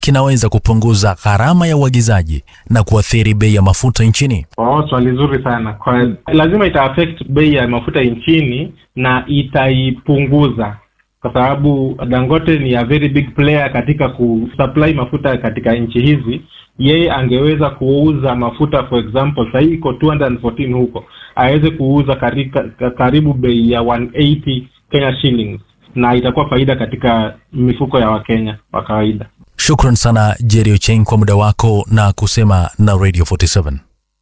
kinaweza kupunguza gharama ya uagizaji na kuathiri bei ya mafuta nchini? Oh, swali zuri sana. Kwa lazima ita affect bei ya mafuta nchini na itaipunguza kwa sababu Dangote ni a very big player katika kusupply mafuta katika nchi hizi. Yeye angeweza kuuza mafuta for example, sasa hii iko 214 huko, aweze kuuza karika, karibu bei ya 180 Kenya shillings, na itakuwa faida katika mifuko ya Wakenya wa kawaida. Shukran sana Jerry Ocheng kwa muda wako na kusema na Radio 47.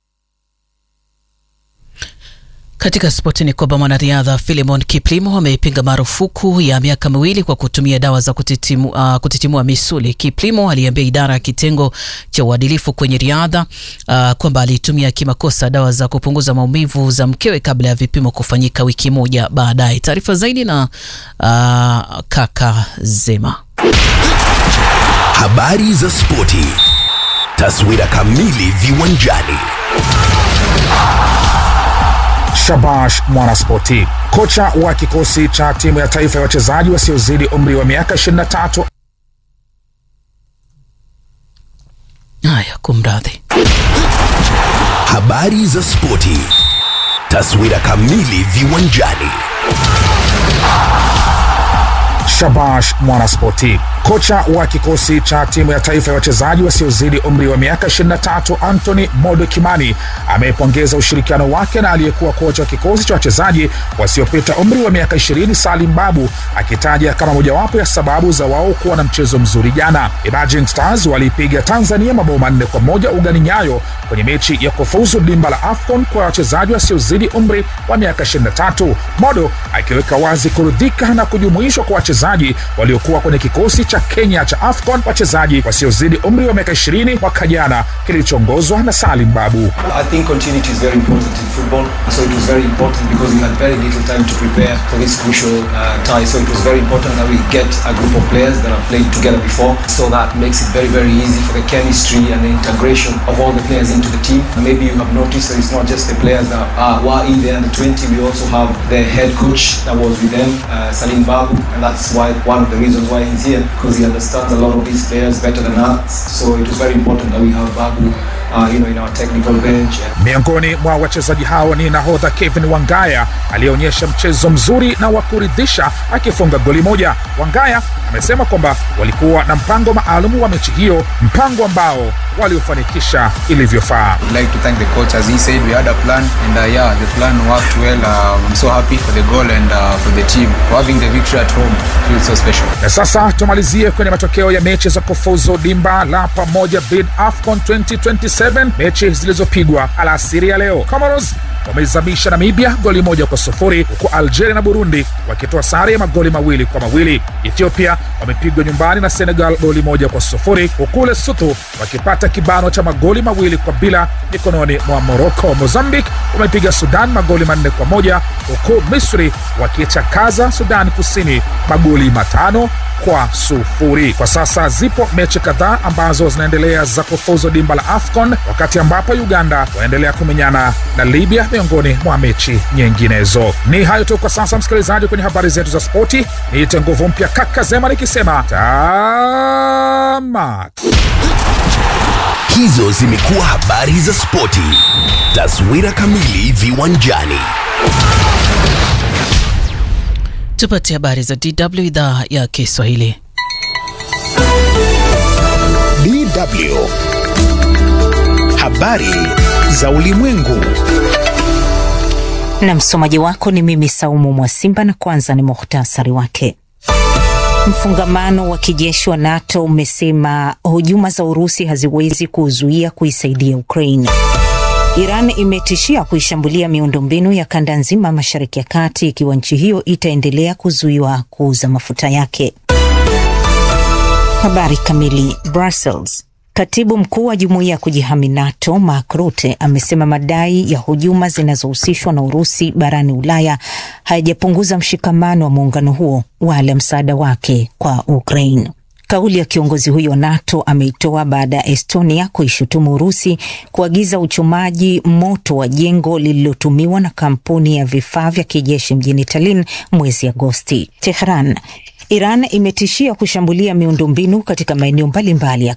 Katika spoti ni kwamba mwanariadha Philemon Kiplimo ameipinga marufuku ya miaka miwili kwa kutumia dawa za kutitimua, uh, kutitimua misuli. Kiplimo aliambia idara ya kitengo cha uadilifu kwenye riadha uh, kwamba alitumia kimakosa dawa za kupunguza maumivu za mkewe kabla ya vipimo kufanyika wiki moja baadaye. Taarifa zaidi na uh, kaka Zema. Habari za spoti, taswira kamili viwanjani. Shabash Mwanaspoti, kocha wa kikosi cha timu ya taifa ya wachezaji wasiozidi umri wa miaka 23. Haya, kumradhi. Habari za spoti, taswira kamili viwanjani. Shabash Mwanaspoti, kocha wa kikosi cha timu ya taifa ya wachezaji wasiozidi umri wa miaka 23 Anthony Modo Kimani amepongeza ushirikiano wake na aliyekuwa kocha wa kikosi cha wachezaji wasiopita umri wa miaka 20 Salim Babu, akitaja kama mojawapo ya sababu za wao kuwa na mchezo mzuri jana. Emerging Stars waliipiga Tanzania mabao manne kwa moja ugani Nyayo kwenye mechi ya kufuzu dimba la AFCON kwa wachezaji wasiozidi umri wa miaka 23, Modo akiweka wazi kuridhika na kujumuishwa kwa wachezaji waliokuwa kwenye kikosi cha Kenya cha AFCON, wachezaji wasiozidi umri wa miaka 20 mwaka jana kilichoongozwa na Salim Babu. I think continuity is very important in football. So it was very important because we had very little time to prepare for this crucial uh, tie. So it was very important that we get a group of players that have played together before. So that makes it very, very easy for the chemistry and the integration of all the players into the team. And maybe you have noticed that it's not just the players that are, were in the under 20. We also have the head coach that was with them, uh, Salim Babu. And that's why one of the reasons why he's here because he understands a lot of these players better than us. So it was very important that we have Babu uh, you know, in our technical bench. Miongoni mwa wachezaji hao ni nahodha Kevin Wangaya aliyeonyesha mchezo mzuri na wa kuridhisha akifunga goli moja. Wangaya amesema kwamba walikuwa na mpango maalum wa mechi hiyo, mpango ambao waliofanikisha ilivyofaa. I'd like to thank the coach as he said we had a plan and uh, yeah the plan worked well. Uh, I'm so happy for the goal and uh, for the team for having the victory at home feels so special. Na sasa tumalizie kwenye matokeo ya mechi za kufuzu dimba la pamoja bid AFCON 2027 mechi zilizopigwa alasiri ya leo. Comoros wameizamisha Namibia goli moja kwa sufuri huku Algeria na Burundi wakitoa sare ya magoli mawili kwa mawili. Ethiopia wamepigwa nyumbani na Senegal goli moja kwa sufuri huku Lesotho wakipata kibano cha magoli mawili kwa bila mikononi mwa Morocco. Mozambique wamepiga Sudan magoli manne kwa moja huku Misri wakichakaza Sudan Kusini magoli matano kwa sufuri. Kwa sasa zipo mechi kadhaa ambazo zinaendelea za kufuzu dimba la AFCON, wakati ambapo Uganda wanaendelea kumenyana na Libya miongoni mwa mechi nyinginezo. Ni hayo tu kwa sasa, msikilizaji, kwenye habari zetu za spoti. Niite nguvu mpya kaka Zema nikisema tamat. Hizo zimekuwa habari za spoti, taswira kamili viwanjani. Tupate habari za DW idhaa ya Kiswahili. DW habari za ulimwengu. Na msomaji wako ni mimi Saumu Mwasimba, na kwanza ni muhtasari wake. Mfungamano wa kijeshi wa NATO umesema hujuma za Urusi haziwezi kuzuia kuisaidia Ukraine. Iran imetishia kuishambulia miundombinu ya kanda nzima Mashariki ya Kati ikiwa nchi hiyo itaendelea kuzuiwa kuuza mafuta yake. Habari kamili. Brussels. Katibu mkuu wa jumuiya ya kujihami NATO Mark Rutte amesema madai ya hujuma zinazohusishwa na Urusi barani Ulaya hayajapunguza mshikamano wa muungano huo wala msaada wake kwa Ukraine. Kauli ya kiongozi huyo NATO ameitoa baada ya Estonia kuishutumu Urusi kuagiza uchomaji moto wa jengo lililotumiwa na kampuni ya vifaa vya kijeshi mjini Tallinn mwezi Agosti. Tehran Iran imetishia kushambulia miundombinu katika maeneo mbalimbali ya